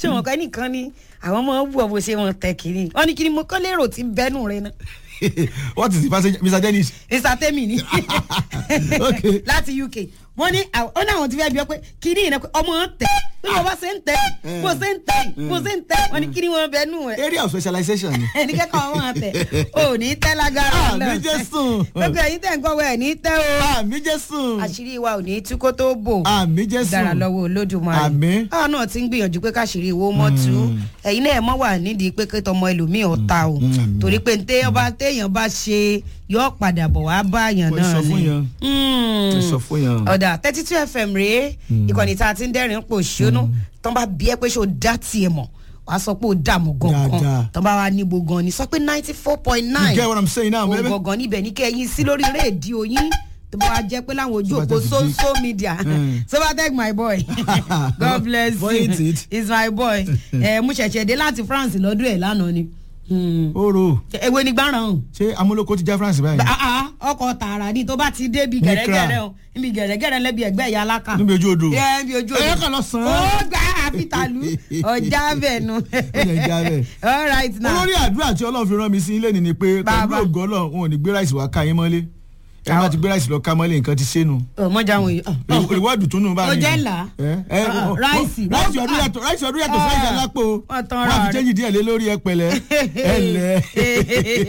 ṣé wọn kọ́ ẹnìkan ni àwọn ọmọ wù ọ bó ṣe wọn tẹ kiri wọn ní kí ni mo kọ́ lérò tí bẹ́nu rẹ náà what is the passage mr dennis. mr temi ni Okay. láti uk wọ́n ní àwọn- ó ní àwọn tí fẹ́ bí ọ pé kí ni ìnáwó ọmọ ń tẹ bí wọ́n bá ṣe ń tẹ bó ṣe ń tẹ bó ṣe ń tẹ wọ́n ní kí ni wọ́n bẹ́nu ẹ̀ area of specialization ni. ẹni kẹ́kọ̀ọ́ wọn tẹ ò ní tẹ́ lágara Àmì Jésù. gbogbo ẹ̀yin tẹ̀ ń kọ́ wẹ̀ ní tẹ́ o àmì jésù. àṣírí wa ò ní tú kó tó bò àmì jésù. dára lọ́wọ́ olódùmarè Àmín. àwọn náà ti ń gbìyànjú pé káṣírí owó mọ́ tú ẹ̀yin náà ẹ̀ mọ́ wà nídìí pé kí tọmọ ẹlòmíì ọ̀ta o àmín. torí pé ntẹ́ ọba téèyàn bá ṣe yọ padà bọ̀ wá bá àyàn Wọ́n náà sọ fún ni yàn. Mm. Wọ́n sọ fún yàn. ọ̀dà thirty two fm rèé ìkànnì tá a ti ń dẹ́rìn pò ṣónú tán bá bí ẹ pé ṣó dá tiẹ̀ mọ̀ wàá sọ pé ó dààmú gangan Dáadáa. tán bá wá níbo gan ni sọ pé ninety four point you nine get what i'm saying now baby. òun gangan níbẹ̀ ní kẹ́yìn sí lórí rédíò yín tó bá wá jẹ́ pé láwọn ojú òpó Sobatech social media Mm. sobatech my boy god bless Point you it. he's my boy ẹ mo ṣẹ̀ṣẹ̀ dé láti france lọ́dún ẹ̀ lánàá ni Hmm. oro ewé ni gbáràn ọ̀hún ṣé amúlòkó ti já france báyìí. Ah, ah, ọkọ̀ tààrà ni tó bá ti dé bi Ní gẹ̀rẹ́gẹ̀rẹ́ Kra. o níbi gẹ̀rẹ́gẹ̀rẹ́ lẹ́bi ẹ̀gbẹ́ ìyá aláka níbi ojú odò. ẹ bí ojú Ẹ kàn lọ sàn án. ó gbà àfitàlú ọjà bẹ́ẹ̀ nu jẹ́ já bẹ́ẹ̀. all right now olórí àdúrà tí ọlọ́run fi rán mi sí ilé ni ni pé pẹ̀lú Bàbá. ògo ọlọ́run wọn ò ní gbé ráìsì wá ká yín mọ́lé ẹ má ti gbé ráìsì lọ ká mọ́lé nǹkan ti ṣénu ọmọjà wọn yìí ìwádìí tún nù bá Ó jẹ́ ńlá. ẹ ẹ Ah, ọ- ráìsì. ráìsì ọdún yàtọ̀ ráìsì ọdún yàtọ̀ Ah, sáìsì alápò wọ́n tán wọn ra àfi rẹ̀. jẹ́yìn díẹ̀ lé lórí ẹ pẹ̀lẹ́ ẹ lẹ̀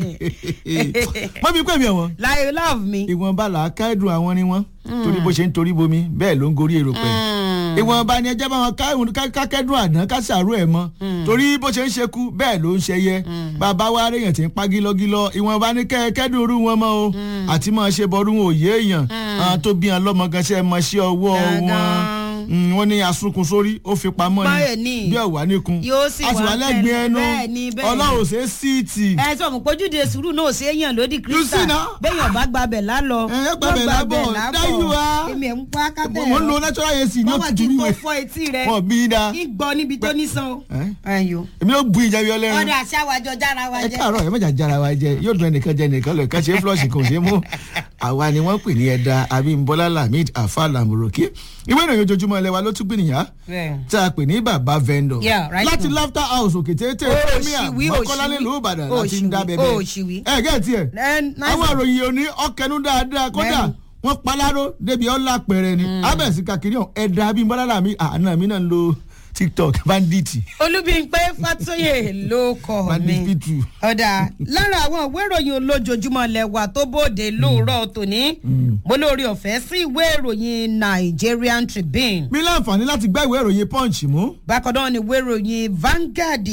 mọ́ mi pè mí ẹ̀wọ̀n láyé love me. ìwọ̀nba là á ká ẹ̀dùn àwọn ni wọ́n torí bó ṣe ń torí bomi bẹ́ẹ̀ ló ń gorí èrò pẹ̀ ìwọ̀nba ni ẹjẹ́ bá wọn ká ìwọ̀n- ká- ká kẹ́dùn àdán ká ṣàrò ẹ̀ mọ́ torí bó ṣe ń ṣekú bẹ́ẹ̀ ló ń ṣẹyẹ bàbá wa rèèyàn tí ń pa gílọ́gílọ́ ìwọ̀nba ni kẹ́ kẹ́dùn orú wọn mọ́ o àti máa ṣe bọ́ọ̀rù wọn ò yé èèyàn àwọn tó bí wọn lọ́mọ gan ṣe mọ sí ọwọ́ wọn Gangan. Mm, wọ́n ní asunkun sórí ó fi pamọ́ Báyọ̀ ni ni. bí ọ̀wá níkun Yóò sì a sì wá wà lẹ́gbẹ̀ẹ́ ẹnu bẹ́ẹ̀ ni, bẹ́ẹ̀ ni. ọlọ́run ṣe é síìtì ẹ sọ fún pójúde sùúrù náà ṣe é yàn lódì You see kírísítà now? bẹ́yàn bá gbabẹ̀ lálọ Ẹ, ẹ gbabẹ̀ lábọ̀, there you are. èmi ẹ̀ ń pa kátẹ́ mo ń lo natural ac ní wọ́n wá kí òtútù n tó wíwẹ̀ fọ etí rẹ wọn bí i da kí n gbọ́ níbi tó nísan o. Ẹ? ẹyọ. èmi ló bu ìjẹbi ọlẹ́rìn ọ̀dà àṣàwájọ jára wa ẹ jẹ́. káàárọ̀ ẹ mọ̀jà jára wa jẹ yóò dùn ẹnìkan jẹ ẹnìkan lọ kàn ṣe flush kò ṣe mú àwa ni wọ́n pè ní ẹ̀dá abimbola lamid afa lamoroki ìwé ìròyìn ojoojúmọ́ ilé wa ló tún gbìyànjú Bẹ́ẹ̀. tí a pè ní bàbá vendor Yeah, right láti now. laughter house òkè téńté Ó, premier òṣìwí, mọ́kọ́lá òṣìwí. nílùú ìbàdàn Ó, láti ń dá òṣìwí, bẹ́ẹ̀ ó, òṣìwí. ẹ gẹ́ẹ̀tì ẹ̀ Ẹ, nice àwọn one. àròyìn òní ọkẹnu dáadáa kódà Bẹ́ẹ̀ni. wọ́n paláró débi ọlá pẹrẹ ni abẹ́sí kakiri ọ̀hún ẹ̀dá abimbola lamid àná mi náà ń lo tiktok bandit olúbíńpé fatoyè ló kọ bandit mi p2 ọ̀dà lára àwọn ìwé ìròyìn olójoojúmọ́ lẹ́wà tó bóde lóòrọ̀ tòní mo lórí ọ̀fẹ́ sí ìwé ìròyìn nigerian tribune mi láǹfààní láti gbá ìwé ìròyìn punch mú bákan náà ni ìwé ìròyìn vanguard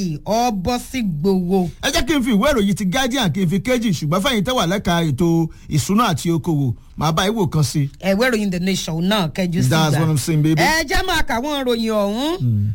ọbọ̀sígbòwò ẹ jẹ́ kí n fi ìwé ìròyìn ti guardian kí n fi kéjì ṣùgbọ́n fẹ́yìn tẹ́wà lẹ́ka ètò ìṣúná àti okòwò màá bá ìwò kan sí. ìwé ìròyìn the nation náà kẹjú sí that's what i'm saying baby. ẹ jẹ́ máa kà wọ́n ròyìn ọ̀hún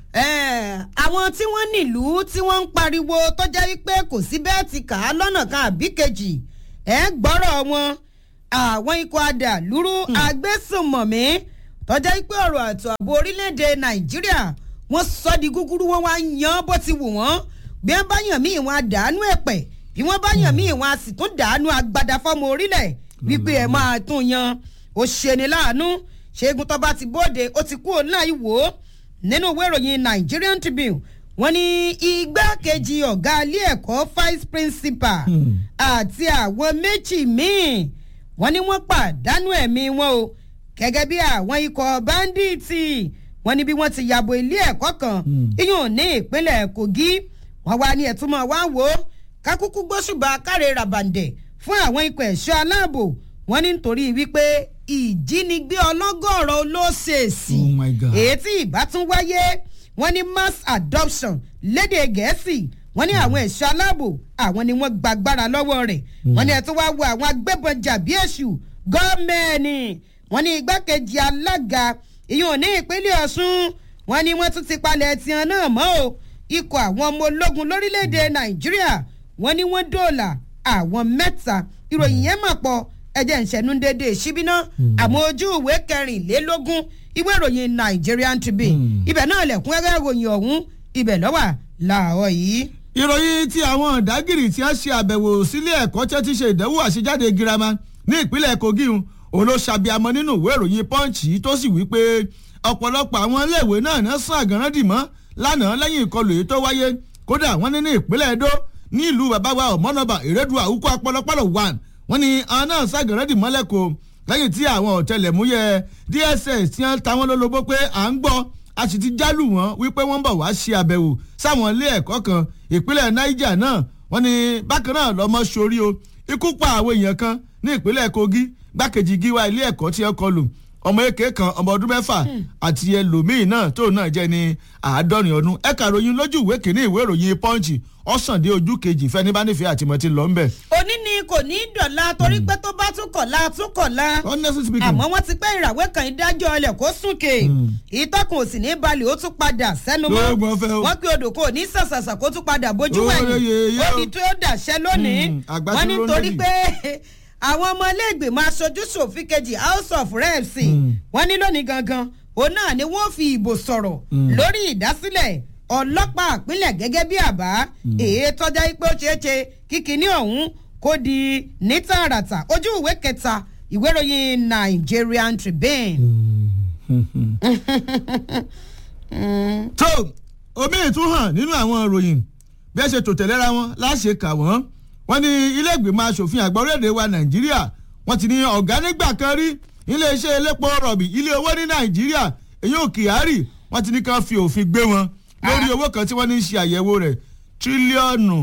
Eh, àwọn tí wọ́n nílùú tí wọ́n ń pariwo tó jẹ́ wípé kò sí bẹ́ẹ̀ ti kà á lọ́nà kan àbí kejì ẹ gbọ́rọ̀ wọn àwọn ikọ̀ adàlúrú agbésùnmọ̀mí tó jẹ́ wípé ọ̀rọ̀ àtò ààbò orílẹ̀-èdè nàìjíríà wọ́n sọ di gúgúrú wọn wá yan bó ti wù wọ́n bí wọ́n bá yàn míì wọn àdánù ẹ̀pẹ̀ bí wọ́n bá yàn míì wọn a sì tún dàánú agbada fọ́mọ orílẹ̀ wípé ẹ̀ máa tún yan ó ṣeni láàánú ṣẹ́gun tó bá ti bóde ó ti kú òun láì wò ó nínú ìwé ìròyìn nigerian tribune wọ́n ní igbákejì ọ̀gá ilé ẹ̀kọ́ vice principal àti àwọn méjì míì wọ́n ní wọ́n pàdánù ẹ̀mí wọn o gẹ́gẹ́ bí àwọn ikọ̀ báńdíìtì wọ́n ní bí wọ́n ti yàbò ilé ẹ̀kọ́ kan iyùn ní ìpínlẹ̀ kogi wọ́n wá ní ẹ̀túnmọ̀ wá wò ó kákúkú gbóṣùbà káre ràbàǹdẹ̀ fún àwọn ikọ̀ ẹ̀ṣọ́ aláàbò wọ́n ní nítorí wípé ìjínigbé ọlọ́gọ́rọ̀ olóṣèṣì Oh my God. èyí tí ìbá tún wáyé wọ́n ní mass adoption lédè gẹ̀ẹ́sì wọ́n ní àwọn ẹ̀ṣọ́ aláàbò àwọn ni wọ́n gbàgbára lọ́wọ́ rẹ̀ wọ́n ní ẹ̀ tó wá wo àwọn agbébọn jàbí èṣù gọ́ọ̀mẹ̀nì wọ́n ní igbákejì alága ìyọ̀n ní ìpínlẹ̀ ọ̀ṣun wọ́n ní wọ́n tún ti palẹ̀ tiẹ̀ náà mọ́ o ikọ̀ àwọn ọmọ ológun lórílẹ̀‐èdè nàìjíríà wọ́n ní wọ́n dóòlà àwọn mẹ́ta ìròyìn yẹn mà pọ̀ ẹ̀jẹ̀ ìṣẹ̀nu dédé ṣíbíná àmọ́ ojú ìwé kẹrìnlélógún ìwé ìròyìn nigerian tribune ibẹ̀ náà lẹ̀kún ẹ̀rẹ́ ìròyìn ọ̀hún ibẹ̀ lọ́wà làárọ̀ yìí. ìròyìn tí àwọn ọ̀dágìrì tí a ṣe àbẹ̀wò sílé ẹ̀kọ́ tí a ti ṣe ìdánwò àṣejáde girama ní ìpínlẹ̀ kogi un, òun ló ṣàbíamọ nínú ìwé ìròyìn punch yìí tó sì wí pé ọ̀pọ̀lọpọ̀ àwọn iléèwé náà náà sàn àgànrán dì mọ́ lánàá lẹ́yìn ìkọlù èyí tó wáyé kódà wọ́n ní ní ìpínlẹ̀ Edo ní ìlú bàbá wa ọ̀mọ́nàbà ìrẹ́dùn àwùkọ́ apọlọpọlọ one wọ́n ní àwọn náà ságẹ̀rẹ́dì mọ́lẹ́kọ̀ lẹ́yìn tí àwọn ọ̀tẹlẹ̀múyẹ́ DSS ti ń ta wọ́n lólobó pé à ń gbọ́ a sì ti jálù wọ́n wípé wọ́n bọ̀ wá ṣe àbẹ̀wò sáwọn ilé ẹ̀kọ́ kan ìpínlẹ̀ Niger náà wọ́n ní bákan náà lọ́mọ sórí o ikú pa àwọn èèyàn kan ní ìpínlẹ̀ Kogi gbákejì gíwá ilé ẹ̀kọ́ tí ẹ kọlù ọmọ èké kan ọmọ ọdún mẹ́fà àti ẹlòmíín náà tóun náà jẹ́ ní àádọ́rin ọdún ẹ̀ka ìròyìn lójú ìwé kìíní ìwé ìròyìn Punch ọ̀sán dé ojú kejì fẹ́ni bá nífẹ̀ẹ́ àtìmọ́tì lọ ńbẹ̀. òní ni kò ní í dọ̀la torí pé tó bá tún kọ̀la tún kọ̀la honestly speaking àmọ́ wọ́n ti pẹ́ ìràwé kan ìdájọ́ ọlẹ̀ kó súnkè ìtọ́kùn òsì ní balẹ̀ ó tún padà sẹ́nu mọ́ Lóògùn ọ̀fẹ́ o. wọ́n pe odò kò ní sàṣàṣà kó tún padà bójú Ó wẹ̀yìn yẹ, yẹ, ó o. ní tó dàṣẹ́ lónìí Mm, àgbà wọ́n tí ní ló ń torí lẹ́yìn. pé àwọn ọmọ iléègbèmọ̀ aṣojú ṣòfin kejì house of reps wọ́n ní lónìí gangan òun náà ni wọ́n fi ìbò sọ̀rọ̀ lórí ìdásílẹ̀ ọlọ́pàá ìpínlẹ̀ gẹ́gẹ́ bí àbá èyí tọ́já pé ó ṣeé ṣe kíkiní ọ̀hún kó di ní tààràtà ojú ìwé kẹta ìwé ìròyìn Nigerian Tribune. tó omi ìtúhàn nínú àwọn ìròyìn bí ẹ ṣe tò tẹ̀léra wọn láṣẹ kà wọ́n wọ́n ní ilé ìgbìmọ̀ asòfin àgbà orílẹ̀-èdè wa nàìjíríà wọ́n ti ní ọ̀gá nígbà kan rí iléeṣẹ́ elépo rọ̀bì ilé owó ní nàìjíríà èyí ò kyari wọ́n ti ní ká fi òfin gbé wọn lórí owó kan tí wọ́n ní ṣe àyẹ̀wò rẹ̀ tírílíọ̀nù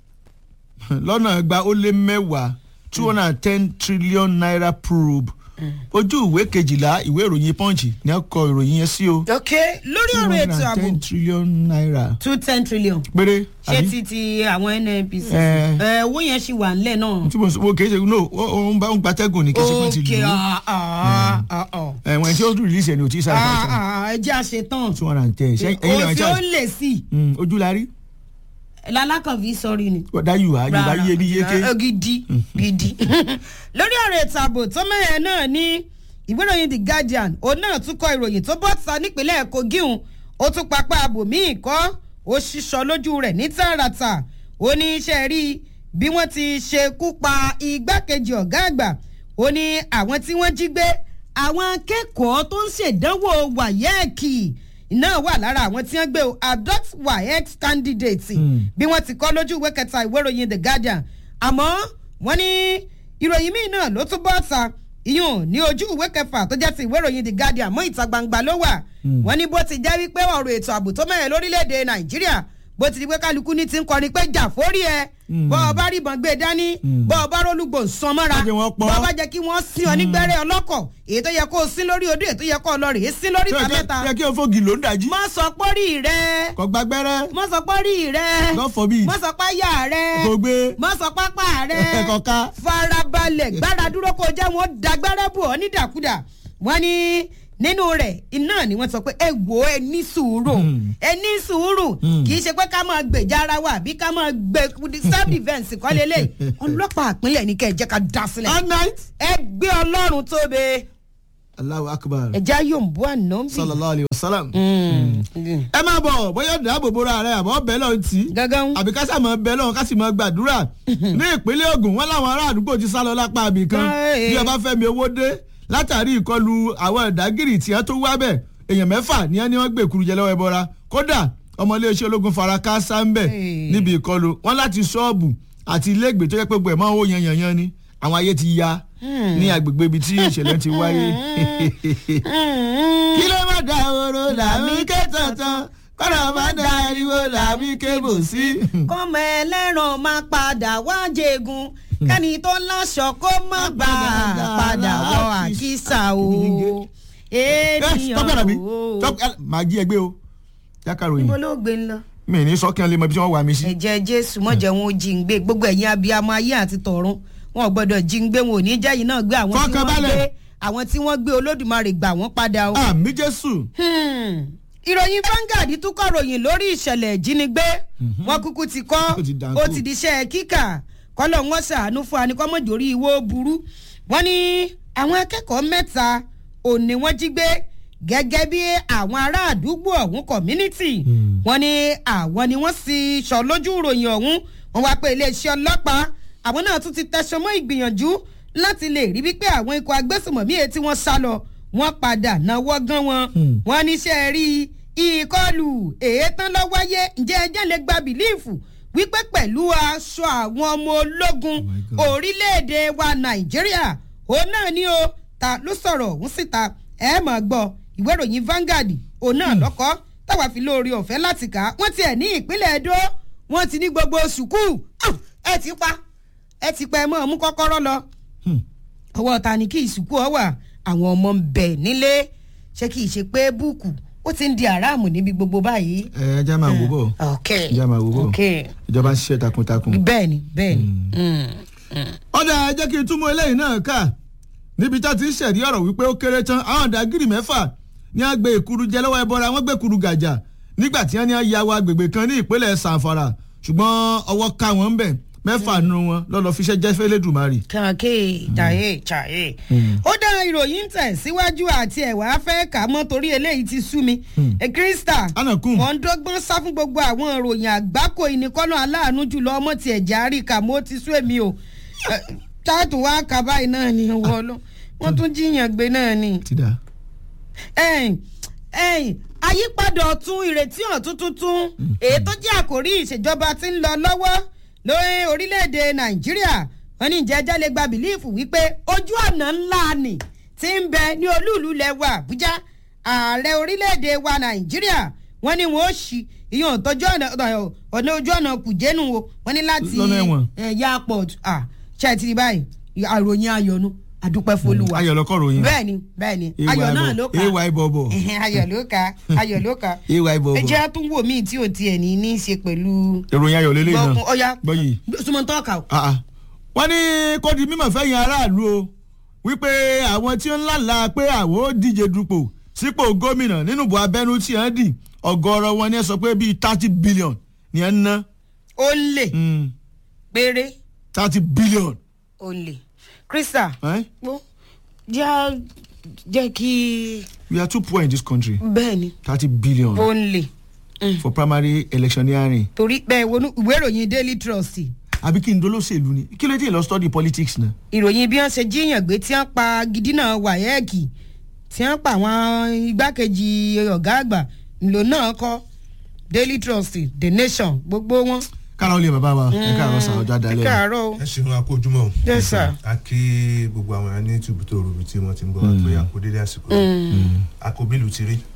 lọ́nà ẹgbàá ó lé mẹ́wàá two hundred and ten trillion naira probe ojú ìwé kejìlá ìwé ìròyìn punch ní ẹ kọ ìròyìn yẹn sí o ok lórí ọ̀rọ̀ ètò ààbò ten trillion naira two ten trillion péré ṣé àbí? ti ti àwọn nnpc Eh. ẹ owó yẹn ṣì wà nílẹ̀ náà. tí mo sọ kì í ṣe no ó ó ń bá ń gbatẹ́gùn ní kí ṣe pé ti ok lù ú ah, ah, ah, ah. ẹ̀wọ̀n tí ó dùn release ẹ̀ ní o tí sáré Ah, fún ah, ẹ jẹ́ àṣetán two hundred and ten ṣe ẹ̀yin lẹ́wọ̀n òfin ó charge lè sí Mm, ojú la rí lalákànfí sọrí ni. ọ̀dà yorùbá yorùbá yé bí yéké Rárá, gidi gidi lórí ọ̀rọ̀ ètò ààbò tó mẹ́rin náà ní ìwé ìròyìn the guardian òun náà tún kọ ìròyìn tó bọ́ ta nípínlẹ̀ kogi hùn ó tún papá abòmíì kọ́ ó ṣíṣọ lójú rẹ̀ ní tààràtà ó ní iṣẹ́ rí bí wọ́n ti ṣekú pa igbákejì ọ̀gá àgbà ó ní àwọn tí wọ́n jí gbé àwọn akẹ́kọ̀ọ́ tó ń ṣèdánwò wáyẹ́ẹ̀kì náà wà lára àwọn tí wọ́n gbé o adopt waec candidate bí wọ́n ti kọ́ lójú ìwé kẹta ìwé ìròyìn the guardian àmọ́ wọ́n ní ìròyìn míì náà ló tún bọ́ ta ìyún ní ojú ìwé kẹfà tó jẹ́ ti ìwé ìròyìn the guardian mọ́ ìta gbangba ló wà wọ́n ní bó ti jẹ́ wípé ọ̀rọ̀ ètò ààbò tó mẹ́rin lórílẹ̀‐èdè nàìjíríà bó ti di pé kálukú ní ti ń kọrin pé jà fórí ẹ bọ́ ọ bá rí ìbọn gbé dání bọ́ ọ bá rólùgbò ń san mọ́ra Má jẹ́ wọ́n pọ̀. bọ́ ọ bá jẹ́ kí wọ́n sin ọ nígbẹ́rẹ́ ọlọ́kọ̀ èyí tó yẹ kó o sin lórí odò èyí tó yẹ kó o lọ rèé sin lórí ìta mẹ́ta yẹ kí o fògì ló ń dájí mọ́ sọ pọ́rí rẹ kò gbàgbẹ́rẹ́ mọ́ sọ pọ́rí rẹ God forbid mọ́ sọ páyà rẹ kò gbé mọ́ sọ pápá rẹ kò ká farabalẹ̀ gbára dúró kó jẹ́ wọn dagbẹ́rẹ́ bò ọ́ nídàkúdà wọ́n ní nínú rẹ̀ iná ni wọ́n sọ pé ẹ wò ó ẹ ní sùúrù ẹ ní sùúrù kì í ṣe pé ká máa gbèjà ara wa àbí ká máa gbé self defence kọ́ lélẹ̀ ọlọ́pàá àpínlẹ̀ ní kẹ́ ẹ jẹ́ ká dá sílẹ̀ all night ẹ gbé ọlọ́run tóbe Allahu akbar ẹ já yóò bú àná bí. sallallahu alayhi wa sallam ẹ máa bọ̀ bóyá dáàbò bora rẹ àbọ̀ bẹ́ẹ̀ lọ́n tí gángan àbí ká sàmọ́ bẹ́ẹ̀ lọ́n ká sì mọ́ gbàdúrà ní ìpínlẹ̀ Ògùn wọn láwọn ará àdúgbò ti sá lọ lápá àbí kan Káì. bí ọba fẹ́mi owó dé látàrí ìkọlù àwọn ìdágìrì tí wọ́n tó wá bẹ̀ èèyàn mẹ́fà ní ẹni wọ́n gbé kuru jẹ lọ́wọ́ ẹbọra kódà ọmọ iléeṣẹ́ ológun fara káásá ń bẹ̀ Hey. níbi ìkọlù wọn láti ṣọ́ọ̀bù àti ilé ìgbé tó yẹ pé gbogbo ẹ̀ máa ń wó yanyanyan ni àwọn ayé ti ya ní agbègbè ibi tí ìṣẹ̀lẹ̀ ti wáyé kí ló má da oró làmí ké tọ̀tàn kọ́nà má da ariwo làmí ké bò sí. kọ́mọ ẹlẹ́ran máa padà wá jẹ̀gùn kẹ́ni tó láṣọ kó má bà á padà wọ àkísà o tọ́pẹ́ àdàbí ènìyàn o. tọ́pẹ́ màá jí ẹgbẹ́ o jákàròyìn níbo ló gbé ń lọ. mi ní sọ́kí ẹ̀ lè mọ ibi tí wọ́n wà mí sí. ẹ̀jẹ̀ jésù mọ̀jẹ̀ wọn ò jí ń gbé gbogbo ẹ̀yin abiyamọ ayé àti tọ̀run wọn ò gbọ́dọ̀ jí ń gbé wọn ò ní jẹ́ yìí náà gbé àwọn tí wọ́n Fọkànbalẹ̀. gbé àwọn tí wọ́n gbé olódùmarè gbà wọ́n padà o. àmì jésù Hmm. ìròyìn Vanguard tún kọ ròyìn lórí ìṣẹ̀lẹ̀ ìjínigbé wọn kúkú ti kọ́ Ó ti dànkù. ó ti di iṣẹ́ kíkà kọ́lọ̀ wọn ṣàánú fún anikọ́mọ̀jòrí ìwó burú wọ́n ní àwọn akẹ́kọ̀ọ́ mẹ́ta òní wọ́n jí gbé gẹ́gẹ́ bí àwọn ará àdúgbò ọ̀hún community wọ́n ní àwọn ni wọ́n sì sọ lójú ìròyìn ọ̀hún wọ́n wá pé iléeṣẹ́ ọlọ́pàá àwọn náà tún ti tẹsán mọ́ ìgbìyànjú láti lè rí wípé àwọn ikọ̀ agbésùmọ̀mí èyí tí wọ́n sá lọ wọ́n padà náwó gan wọn wọ́n níṣẹ́ rí ìkọlù èétán lọ wáyé ǹjẹ́ ẹjẹ́ lè gba bìlíìfù wípé pẹ̀lú aṣọ àwọn ọmọ ológun Oh my God. orílẹ̀-èdè wa nàìjíríà òun náà ni o ta ló sọ̀rọ̀ òun síta ẹ mọ̀ gbọ́ ìwé ìròyìn Vanguard òun náà lọ́kọ́ táwa fi lóore ọ̀fẹ́ láti kà á wọ́n tiẹ̀ ní ìpínlẹ̀ Edo wọ́n ti ní gbogbo sùkúù Ah, ẹ ti pa ẹ ti pa ẹ mọ̀ mú kọ́kọ́rọ́ lọ Hmm. ọwọ́ ta ni kí ìsìnkú ọ wà àwọn ọmọ ń bẹ nílé ṣé kì í ṣe pé búùkù ó ti ń di aráàmù níbi gbogbo báyìí. ẹ ẹ jẹ́ máa wò bọ̀ ok ẹ jẹ́ máa wò bọ̀ ok ìjọba ń ṣiṣẹ́ takuntakun. bẹ́ẹ̀ni bẹ́ẹ̀ni. Mm, mm. ọ̀dà ẹ jẹ́ kí n túmọ̀ eléyìí náà kà níbi tá a ti ń ṣẹ̀rí ọ̀rọ̀ wípé ó kéré tán àwọn ọ̀dàgìrì mẹ́fà ní a gbé ìkuru jẹ lọ́wọ́ ẹbọra wọ́n gbé kuru gàjà nígbà tí wọ́n ní ya wọ agbègbè kan ní ìpínlẹ̀ sanfara ṣùgbọ́n ọwọ́ ká wọn ń bẹ̀ mẹ́fà nù wọn lọ́lọ́ fiṣẹ́ jẹ́ fẹ́lẹ́dùmarì. kàkè jàyè jàyè. ó dá ìròyìn ń tẹ̀ síwájú àti ẹ̀wà fẹ́ kà mọ́ torí eléyìí ti sú mi. ẹ kírísítà Anakun. wọ́n ń dọ́gbọ́n sá fún gbogbo àwọn ìròyìn àgbákò ìníkọ́nà aláàánú jùlọ ọmọ tiẹ̀ járí kà mọ́ ti sú èmi o. Ẹ, táàtù wá kà báyìí náà ni wọ́n lọ wọ́n tún jíyàn gbé náà ni ti dà. ẹ̀yìn ẹ̀yìn àyípadà ọ̀tun ìrètí ọ̀tun tuntun èyí tó jẹ́ àkórí ìṣèjọba tí ń lọ lọ́wọ́ lórí orílẹ̀-èdè nàìjíríà wọ́n ní ìjẹ́jẹ́ lè gba bìlíìfù wípé ojú ọ̀nà ńlá ni tí ń bẹ ní olúùlú lẹ́wọ̀ àbújá ààrẹ orílẹ̀-èdè wa nàìjíríà wọ́n ní wọ́n ó ṣí ìyọ̀n tọ́jú ọ̀nà ọ̀nà ojú ọ̀nà kùjẹ́nu wo wọ́n ní láti Lọ́nà ẹ̀wọ̀n. ẹ̀yà port ṣe ti rí báyìí àròyìn ayọ̀nu àdúpẹ́ fọlùwà ayọ̀ lọ́kọ̀ ròyìn. bẹ́ẹ̀ni bẹ́ẹ̀ni ayọ̀ náà ló kà ay bọ̀bọ̀ Ẹhẹn, ayọ̀ ló kà ayọ̀ ló kà ay ẹ bọ̀bọ̀ jẹ́ tún wò míì tí ò tiẹ̀ ní ní í ṣe pẹ̀lú ìròyìn ayọ̀ lélẹ́yìn gbọ́kun náà ọ̀ya gbọ́ yìí. súnmọ́ tó kà ó. Ah, ah. wọ́n ní kó di mímọ̀ fẹ́yìn aráàlú o wípé àwọn tí ó ń lálàá pé àwọn ó díje dupò sípò gómìnà nínú ìbò abẹ́nú tí wọ́n dì ọ̀gọ̀ọ̀rọ̀ wọn ni ẹ sọ pé bíi thirty billion ni ẹ ń ná ó lè péré thirty billion. ó lè krista Eh? ó jẹ́ jẹ́ kí we are too poor in this country bẹ́ẹ̀ ni thirty billion ó lè for primary electioneering torí bẹ́ẹ̀ wọnú ìwé ìròyìn daily trust àbí kí n dolóṣèlú ni kí ló dé lọ study politics náà. ìròyìn bí wọ́n ṣe jíyàn gbé tí wọ́n pa gidina wáyẹ́ẹ̀kì tí wọ́n pa àwọn igbákejì ọ̀gá àgbà ńlò náà kọ́ daily trust the nation gbogbo wọn. kára ó lè bàbá wa ẹ káàárọ̀ sàn ọjọ́ ẹ adalẹ́ káàárọ̀ o. ẹ ṣeun akójúmọ́ o. Yes, sir. a kí gbogbo àwọn ẹni ní túbú tó rọrùn tí wọ́n ti ń bọ̀ wá pé àkó dédé àsìkò àkóbílù ti rí.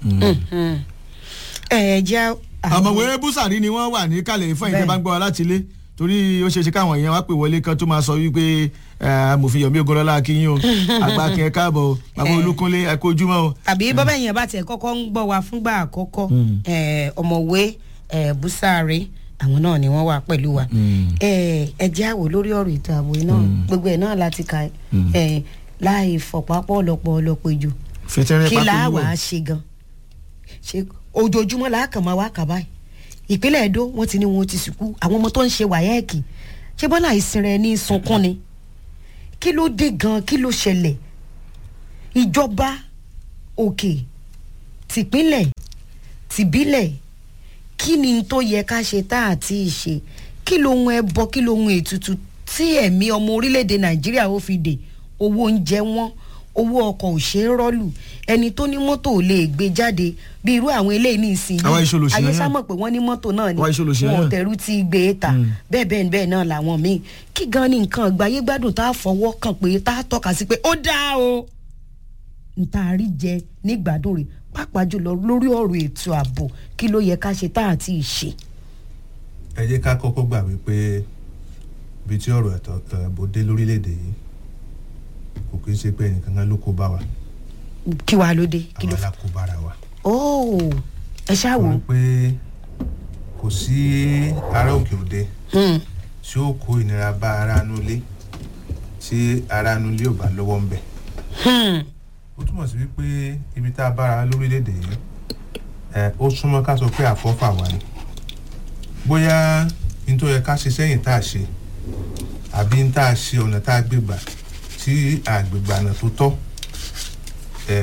ẹ ẹ jẹ́ àmọ̀wé búsàrí ni wọ́n wà ní kálẹ̀ fún ìjọba Bẹ́ẹ̀. ń gbọ́ wa láti ilé torí ó ṣeé ṣe káwọn èèyàn wá pè wọlé kan tó máa sọ wípé eh, amòfin yomi ogolola akínyìn o agbákin ẹ káàbọ̀ o bàbá Eh. olúkunlé ẹ kú ojúmọ́ o. tàbí bọ́bá èèyàn bá tiẹ̀ kọ́kọ́ ń gbọ́ wa fúngbà àkọ́kọ́ ẹ, ọ̀mọ̀wé ẹ, búsàárẹ̀ àwọn náà ni wọ́n wà pẹ̀lú wa ẹ ẹ jẹ́ àwò lórí ọ̀rọ̀ ètò ààbò yìí náà gbogbo ẹ̀ náà láti ka ẹ láì fọ̀pápọ̀ ọ̀lọ́pọ̀ ọ̀lọ́pọ̀ ìjò fìtẹ́rẹ́ kí pápẹ́ làá wíwọ̀. wàá ṣe gan ṣe ojoojúmọ́ làá kàn máa wá kà báyìí ìpínlẹ̀ Èdó wọ́n ti ní wọn ti sìnkú àwọn ọmọ tó ń ṣe wáyẹ́ẹ̀kì ṣé bọ́lá ìsinra ẹni sunkún ni kí ló dé gan kí ló ṣẹlẹ̀ ìjọba òkè tìpínlẹ̀ tìbílẹ̀ kí ni tó yẹ ká ṣe tá àti ìṣe kí lohun ẹbọ kí lohun ètùtù tí ẹ̀mí ọmọ orílẹ̀-èdè nàìjíríà ó fi dè owó oúnjẹ wọn owó ọkọ̀ ò ṣeé rọ́ọ̀lù ẹni tó ní mọ́tò ò lè gbé jáde bí irú àwọn eléyìí ní ìsinyìí Àwa iṣẹ́ olóṣèlú ayé náà. sámọ̀ pé wọ́n ní mọ́tò náà ni Àwa iṣẹ́ olóṣèlú wọn ò náà. tẹ̀rù ti gbé e ta bẹ́ẹ̀ bẹ́ẹ̀ bẹ́ẹ̀ náà làwọn míì kí gan ni nǹkan àgbáyé gbádùn tá a fọwọ́ kàn pé tá a tọ́ka sí pé ó dáa o ntaari jẹ nígbàdùn rẹ̀ pàápàá jùlọ lórí ọ̀rọ̀ ètò ààbò kí ló yẹ ká ṣe tá a ti ṣe. ẹ jẹ́ ká kọ́kọ́ gbà wípé ibi tí ọ̀rọ̀ ẹ̀tọ́ ẹ̀bù dé lórílẹ̀‐èdè yìí kò kí ń ṣe pé ẹnìkan kan ló kó bá wa kí wàá ló dé kí ló àwa fà. la kó bára wa. óò ẹ ṣáà wò. wọ́n pé kò sí ará òkè òde Hmm. tí ó kó ìnira bá ara nulẹ̀ tí ara nulẹ̀ ò bá lọ́wọ́ ń bẹ̀. Hmm. ó túmọ̀ sí wípé ibi tá a bára lórílẹ̀‐èdè yìí ẹ ó súnmọ́ ká sọ pé àfọ́fà wà ní bóyá n tó yẹ ká ṣe sẹ́yìn tá a ṣe àbí n tá a ṣe ọ̀nà tá a gbé gbà tí àgbègbè àná tó tọ́ ẹ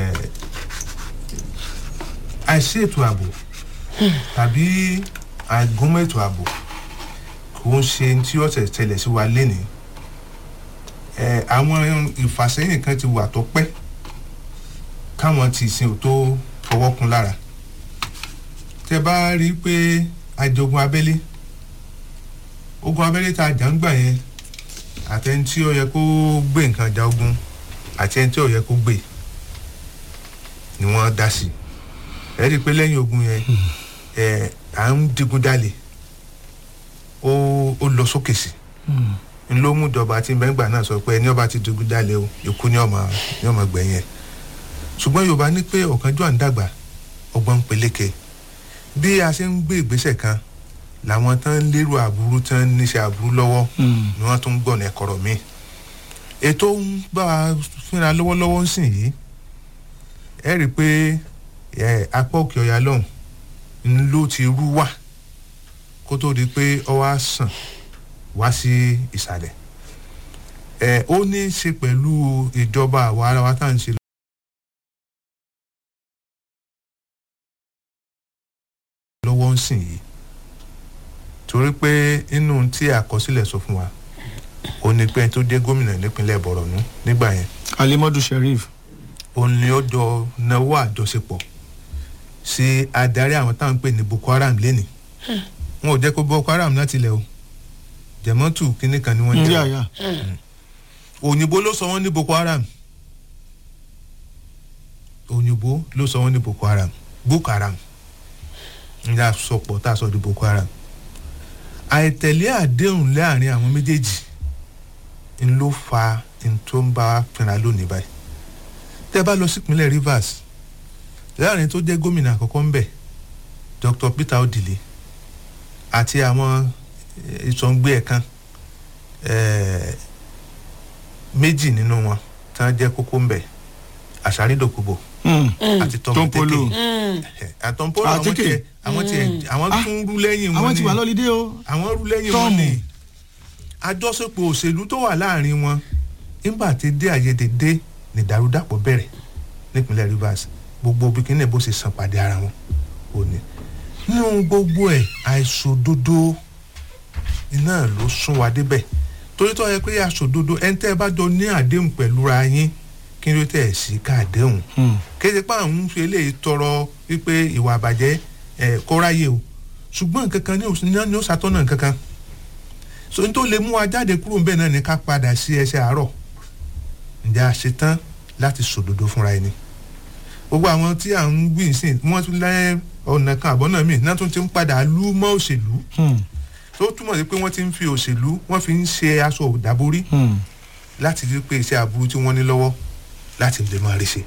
àìsí ètò ààbò tàbí àìgúnmọ́ ètò ààbò kò ń ṣe tí ó ṣẹ̀ ṣẹlẹ̀ sí wa lénìí ẹ àwọn ìfàsẹ́yìn kan ti wà tó pẹ́ káwọn ti sin ò tó fọwọ́ kun lára tẹ bá rí i pé àjọgùn abẹ́lé ogun abẹ́lé tá a jà ń gbà yẹn àtẹni tí ó yẹ kó gbé nǹkan ja ogun àti ẹni tí ó yẹ kó gbé ni wọ́n dá sí ẹ rí i pé lẹ́yìn ogun yẹn ẹ à ń digun jalè ó ó lọ sókè sí n ló mú ìjọba tí bẹ́ngbà náà sọ pé ẹni ọba ti digun jalè o ikú ni ọmọ ni ọmọ gbẹ̀yìn ẹ̀ ṣùgbọ́n yorùbá ní pé ọ̀kánjọ́ à ń dàgbà ọgbọ́n ń peléke bí a ṣe ń gbé ìgbésẹ̀ kan làwọn tán ń lérò àbúrú tán ń níṣẹ́ àbúrú lọ́wọ́ ni wọ́n tún ń gbọ̀nà ẹ̀kọ́rọ̀ mi ètò ń bá a fúnra lọ́wọ́lọ́wọ́ ń sìn yìí ẹ rí i pé ẹ apá òkè ọ̀yà lọ́hùn ń ló ti rú wà kó tó di pé ọ wá sàn wá sí ìsàlẹ̀ ẹ ó ní í ṣe pẹ̀lú ìjọba àwa ara wa tá à ń ṣe lọ́wọ́ ń sìn yìí torí pé inú tí àkọsílẹ̀ sọ fún wa ó ní pé tó jẹ́ gómìnà nípínlẹ̀ bọ̀rọ̀nù nígbà yẹn alimadu sheriff òun ni ó jọ náwó àjọṣepọ̀ sí adarí àwọn táwọn ń pè ní boko haram lẹ́nìí wọn ò jẹ́ kó boko haram láti ilẹ̀ o jẹ̀mọ́tù kínní kan ni wọ́n ní jẹ́ àyà òyìnbó ló sọ wọ́n ní boko haram òyìnbó ló sọ wọ́n ní boko haram boko haram ní àsopọ̀ tá a sọ di boko haram àìtẹ̀lé àdéhùn láàrin àwọn méjèèjì ń ló fa n tó ń bá wa pinra lónìí báyìí tẹ́ bá lọ sípínlẹ̀ rivers láàrin tó jẹ́ gómìnà àkọ́kọ́ ń bẹ̀ dr peter odile àti àwọn eh, ìsọ̀ǹgbé ẹ̀ kan eh, méjì nínú wọn tí wọ́n jẹ́ kókó ń bẹ̀ àṣàrídòkúbò àti Tompolo. tọmọtẹkẹ àtọ̀npolo àwọn Àtíkè. tiẹ̀ àwọn tiẹ̀ àwọn Ah, tún rú lẹ́yìn wọn àwọn ti ni wà lọ́lídé o àwọn rú lẹ́yìn Tọ́ọ̀mù. wọn ni àjọṣepọ̀ òṣèlú tó wà láàrin wọn nígbà tí dé àyèdè dé ní ìdàrúdàpọ̀ bẹ̀rẹ̀ nípínlẹ̀ rivers gbogbo bikini bó ṣe san pàdé ara wọn ò ní. nínú gbogbo ẹ̀ àìṣòdodo iná ló sún wa débẹ̀ torí tó yẹ pé àṣòdodo ẹni tẹ́ ẹ bá jọ ní àdéhùn pẹ̀lú ra yín kí ló tẹ̀ sí ká àdéhùn kéde pa àwọn ń fi eléyìí tọrọ wípé ìwà àbàjẹ́ ẹ̀ kó ráyè o ṣùgbọ́n nǹkan kan ní òs- ní ó ṣàtọ́nà nǹkan kan so n tó lè mú wa jáde kúrò níbẹ̀ náà ni ká padà sí ẹsẹ̀ àárọ̀ ǹjẹ́ a ṣe tán láti sòdodo fúnra ẹni gbogbo àwọn tí à ń gbìn sí wọ́n tún lẹ́ ọ̀nà kan àbọ̀nà míì náà tún ti ń padà lú mọ́ òṣèlú tó túmọ̀ sí pé wọ́n ti ń fi òṣèlú wọ́n fi ń ṣe aṣọ òdàborí láti rí pé iṣẹ́ aburú tí wọ́n ní lọ́wọ́ láti lè máa rí ṣe.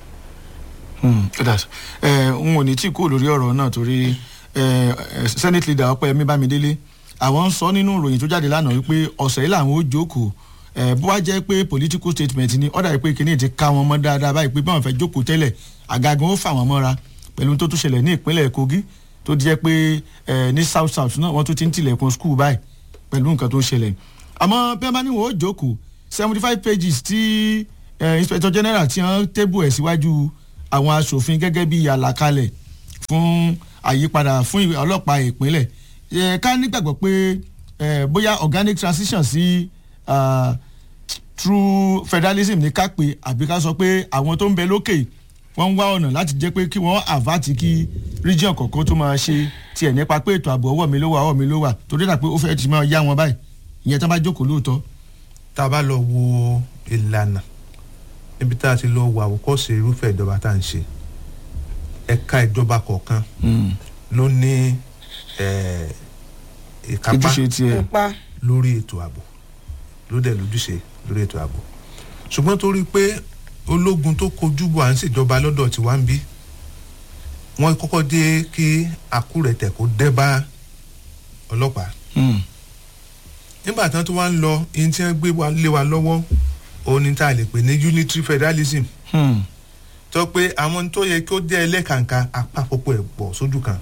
ẹ n ò ní tí kú lórí ọ̀rọ̀ náà torí ẹ, ẹ, senate leader ọpẹ́yẹmí bámidélé àwọn ń sọ nínú ìròyìn tó jáde lánàá wípé ọ̀sẹ̀ yìí làwọn ó jókòó ẹ, bó wá jẹ́ pé political statement ni ọ̀dà yìí pé kíní ti ká wọn mọ́ dáadáa báyìí pé báwọn fẹ́ jókòó tẹ́lẹ̀ àgàgàn ó fà wọ́n mọ́ra pẹ̀lú tó tún ṣẹlẹ̀ ní ìpínlẹ̀ kogi tó jẹ́ pé ẹ, ní south south náà wọ́n tún ti ń tilẹ̀kùn school báyìí pẹ̀lú nǹkan tó ń ṣẹlẹ̀ àmọ́ bí wọ́n bá ní wọ́n ó jókòó seventy five pages tí ẹ, inspector general ti hàn tébù ẹ̀ síwájú àwọn aṣòfin gẹ́gẹ́ bí àlàkalẹ̀ fún àyípadà fún ìwé ọlọ́pàá ìpínlẹ̀ ẹ, ká nígbàgbọ́ pé ẹ, bóyá organic transition sí ah, true federalism ní ká pé àbí ká sọ pé àwọn tó ń bẹ lókè wọ́n ń wá ọ̀nà láti jẹ́ pé kí wọ́n àvàtì kí region kọ̀ọ̀kan tó máa ṣe tiẹ̀ nípa pé ètò ààbò ọwọ́ mi ló wà ọwọ́ mi ló wà torí dà pé ó fẹ́ ti máa yá wọn báyìí ìyẹn tó bá jókòó lóòótọ́. tá a bá lọ wo ìlànà níbi tá a ti lọ wo àwòkọ́ṣe irúfẹ́ ìjọba tá à ń ṣe ẹ̀ka ìjọba kọ̀ọ̀kan ló ní eh, ìkápá ojúṣe tiẹ̀. pupa lórí ètò ààbò ló dẹ̀ lójúṣe lórí ètò ààbò ṣùgbọ́n torí pé ológun tó kojú bọ̀ à ń ṣèjọba lọ́dọ̀ tí wá ń bí wọ́n kọ́kọ́ dé kí àkúrẹ̀tẹ̀ kó dẹ́ bá ọlọ́pàá Mm. nígbà tán tó wá ń lọ ihun tí wọ́n gbé wa lé wa lọ́wọ́ òun ni tá a lè pè ní unitary federalism Mm. tó pé àwọn tó yẹ kí ó jẹ́ ẹlẹ́kàǹkà àpapọ̀ ẹ̀ pọ̀ sójú kan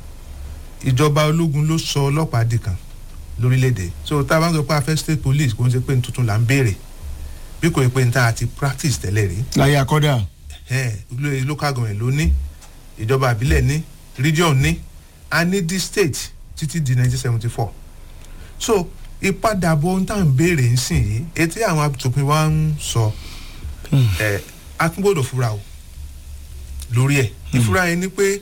ìjọba ológun ló sọ ọlọ́pàá di kan lórílẹ̀‐èdè so tá a bá ń sọ pé a fẹ́ state police kò ń ṣe pé ní tuntun là ń béèrè bí kò yẹ pé ní tá a ti practice tẹ́lẹ̀ rí láyé àkọ́dà. ẹ̀ lo- local government ló ní ìjọba àbílẹ̀ ní region ní a ní di state títí di nineteen seventy four so ìpadàbọ̀ ohun tá à ń béèrè ń sìn yìí etí àwọn atòpin wa ń sọ ẹ̀ a tún gbọ́dọ̀ fura o lórí ẹ̀ ìfura yẹn ni pé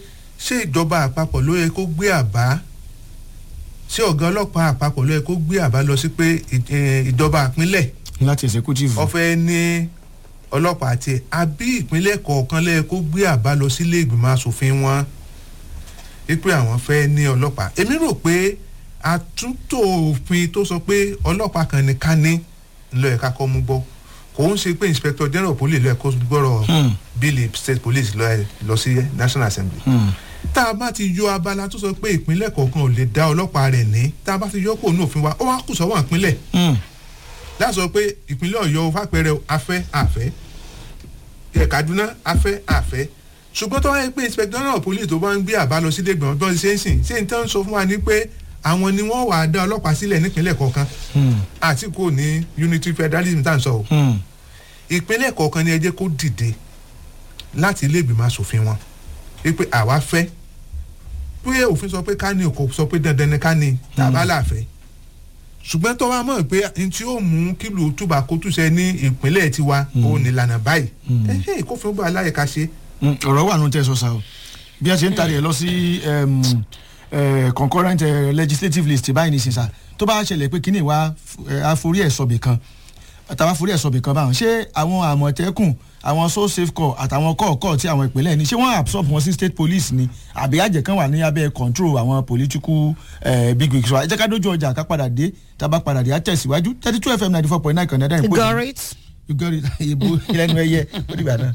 ṣé ìjọba àpapọ̀ ló yẹ kó gbé àbá ṣé ọ̀gá ọlọ́pàá àpapọ̀ ló yẹ kó gbé àbá lọ sí pé ì- eh, ìjọba ìpínlẹ̀ láti executive. ọ̀fẹ́ ní ọlọ́pàá tiẹ̀ àbí ìpínlẹ̀ kọ̀ọ̀kan ló yẹ kó gbé àbá lọ sílé ìgbìmọ̀ asòfin wọn wípé àwọn fẹ́ ní ọlọ́pàá èmi rò pé àtúntò òfin tó sọ pé ọlọ́pàá kan ní ká ní ńlọ ẹ̀ka kọ́ mú gbọ́ kò ń ṣe pé inspector general police lọ ẹ̀kọ́ gbọ́rọ̀ Hmm. bíìlì state police lọ ẹ̀ lọ sí national assembly Hmm. tá a bá ti yọ abala tó sọ pé ìpínlẹ̀ kọ̀ọ̀kan ò lè dá ọlọ́pàá rẹ̀ ní tá a bá ti yọ kó nù òfin wa ó wá kù sọ́wọ́n ìpínlẹ̀ Hmm. láti sọ pé ìpínlẹ̀ ọ̀yọ́ fàpẹẹrẹ afẹ́ àfẹ́ ẹ̀ kaduna afẹ́ àfẹ́ ṣùgbọ́n tó wáyé pé inspector general police tó bá ń gbé àbá lọ sí lẹ́gbẹ̀ẹ́ tó ń ṣe é sìn ṣé n tán sọ fún wa ní pé àwọn ni wọ́n wàá dá ọlọ́pàá sílẹ̀ nípínlẹ̀ kọ̀ọ̀kan Hmm. àti kò ní unity federalism tá à ń sọ o Hmm. ìpínlẹ̀ kọ̀ọ̀kan ni ẹ jẹ́ kó dìde láti ilé ìgbìmọ̀ asòfin wọn wípé àwa fẹ́ pé òfin sọ pé ká ní kò sọ pé dandan ni ká ní tàbá láàfẹ́ ṣùgbọ́n tó wá mọ̀ pé n tí ó mú kílò túbà kó túṣẹ ní ìpínlẹ̀ tiwa ó ní ìlànà báyìí ẹ̀hẹ́ kófin bá aláyè ká ṣe Hmm. ọ̀rọ̀ wà nù tẹ́ sọ sa o bí a ṣe ń tari ẹ̀ lọ sí em, eh, concurrent eh, legislative list báyìí nìsín sa tó bá ṣẹlẹ̀ pé kíní wa àforí ẹ̀ sọ̀bì kan àtàwọn àforí ẹ̀ sọ̀bì kan báwọn ṣé àwọn àmọ̀tẹ́kùn àwọn so safe corps àtàwọn kọ̀ọ̀kọ̀ tí àwọn ìpínlẹ̀ ní ṣé wọ́n absorb wọn sí state police ni àbí àjẹ́ kan wà ní abẹ́ control àwọn political eh, big wigs wa ẹ jẹ́ ká dójú ọjà ká padà dé tá a bá padà dé á tẹ̀síwájú thirty two fm ninety four point nine kan náà dáhùn got it. you got it ìbò ìlẹ́nu ẹyẹ ó dìgbà náà.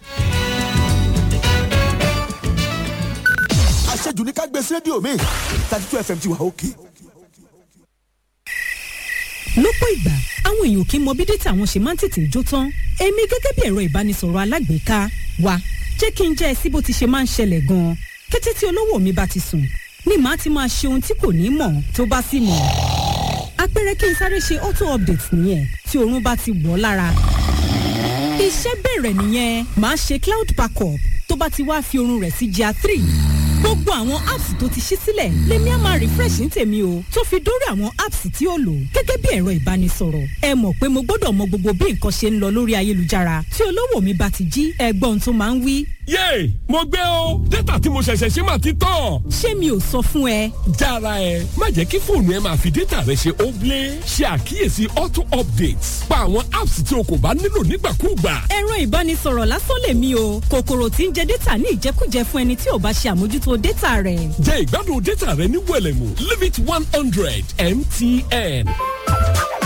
àṣejù ní ká gbé sí rédíò mi thirty two fm ti wà òkè. lọ́pọ̀ ìgbà àwọn èèyàn kì í mọ bí dátà àwọn ṣe máa ń tètè jó tán èmi gẹ́gẹ́ bí ẹ̀rọ ìbánisọ̀rọ̀ alágbèéká wa jẹ́ kí n jẹ́ ẹ sí bó ti ṣe máa ń ṣẹlẹ̀ gan-an kété tí olówó mi bá ti sùn ni màá ti máa ṣe ohun tí kò ní mọ̀ tó bá sì mọ̀ àpẹẹrẹ kí n sáré ṣe auto update nìyẹn tí oorun bá ti wọ̀ ọ́ lára iṣẹ́ bẹ̀rẹ̀ nìyẹn màá ṣe cloud backup tó bá ti wá fi oorun rẹ̀ sí gr three gbogbo àwọn apps tó ti ṣí sílẹ̀ lèmi á máa refresh ní tèmi o tó fi dórí àwọn apps tí ó lò gẹ́gẹ́ bí ẹ̀rọ ìbánisọ̀rọ̀ ẹ mọ̀ pé mo gbọ́dọ̀ mọ gbogbo bí nǹkan ṣe ń lọ lórí ayélujára tí olówó mi bá ti jí ẹgbọ́n tó máa ń wí. yéè mo gbé o dátà tí mo ṣẹ̀ṣẹ̀ ṣe máa ti tán. ṣé mi ò sọ fún ẹ jára ẹ má jẹ́ kí fóònù ẹ máa fi dátà rẹ ṣe óblé ṣe àkíyèsí auto updates pa àwọn apps tí o kò bá nílò nígbàkúùgbà. ẹ̀rọ ìbánisọ̀rọ̀ lásán lèmi o kòkòrò tí ń jẹ dátà ní ìjẹkújẹ fún ẹni tí ò bá ṣe àmójútó dátà rẹ̀. jẹ́ ìgbádùn dátà rẹ ní wẹ̀lẹ̀mú limit one hundred mtn.